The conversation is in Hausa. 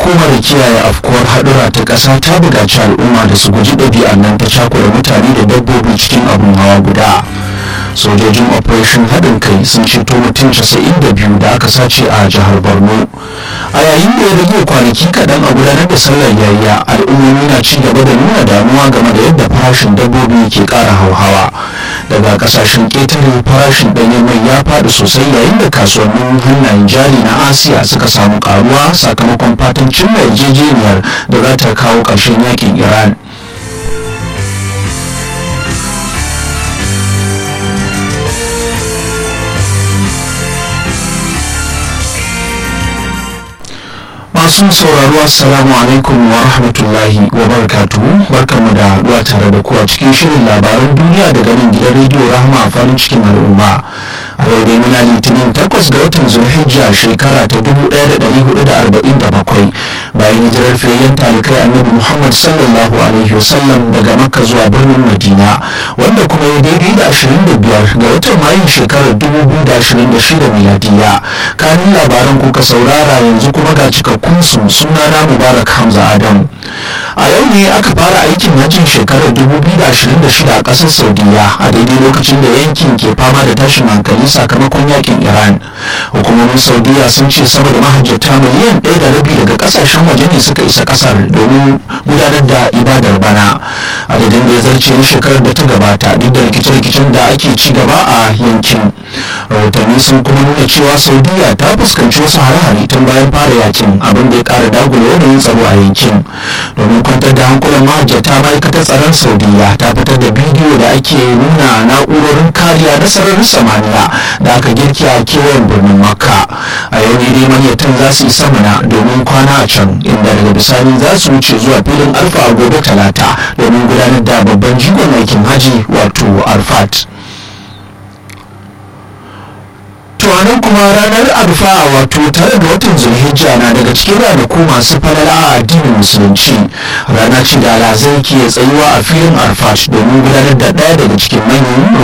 hukumar kiyaye afkuwar haɗura ta ƙasa ta buƙaci al'umma da su guji ɗabi'an nan ta cakura mutane da dabbobi cikin abin hawa guda sojojin operation haɗin kai sun ceto mutum 92 da aka sace a jihar borno a yayin da ya rage kwanaki kaɗan a gudanar da sallar yayya al'ummomi na ci gaba da nuna damuwa game da yadda farashin dabbobi ke ƙara hauhawa daga ƙasashen ƙetare farashin ɗanyen mai ya faɗi sosai yayin da kasuwannin hannayen jari na asiya suka samu ƙaruwa sakamakon fatan cimma yarjejeniyar da za ta kawo ƙarshen yakin iran masu sauraro assalamu alaikum wa rahmatullahi wa barakatuhu barkanmu da haɗuwa tare da kuwa cikin shirin labaran duniya daga nan gidan rediyo rahama a farin cikin al'umma a yau dai muna litinin takwas ga watan zulhijja shekara ta 1447 bayan hijirar fiyayyen talikai annabi muhammad sallallahu alaihi wasallam daga makka zuwa birnin madina wanda kuma ya daidai da 25 ga watan mayun shekarar 2026 miladiya kanin labaran kuka saurara yanzu kuma ga cikakkun su sunana mubarak hamza adam a yau ne aka fara aikin hajjin shekarar 2026 a ƙasar saudiya a daidai lokacin da yankin ke fama da tashin hankali sakamakon yakin iran hukumomin saudiya sun ce sama da mahajjata miliyan ɗaya da rabi daga ƙasashen waje ne suka isa ƙasar domin gudanar da ibadar bana adadin da ya zarce na shekarar da ta gabata duk da rikice-rikicen da ake ci gaba a yankin rahotanni sun kuma nuna cewa saudiya ta fuskanci wasu hare-hare tun bayan fara yakin abin da ya ƙara dagula yanayin tsaro a yankin domin kwantar da hankulan mahajjata ma'aikatar tsaron saudiya ta fitar da bidiyo da ake nuna na'urorin kariya na sararin samaniya da aka girki a kewayen birnin makka a yau ne dai manyatan za su isa mana domin kwana a can inda daga bisani za su wuce zuwa filin alfa a gobe talata domin gudanar da babban jigon aikin haji wato arfat tuwanin kuma ranar arfa wato tare da watan zulhijja na daga cikin ranaku masu falala a addinin musulunci rana ce da alhazai ke tsayuwa a filin arfat domin gudanar da ɗaya daga cikin manyan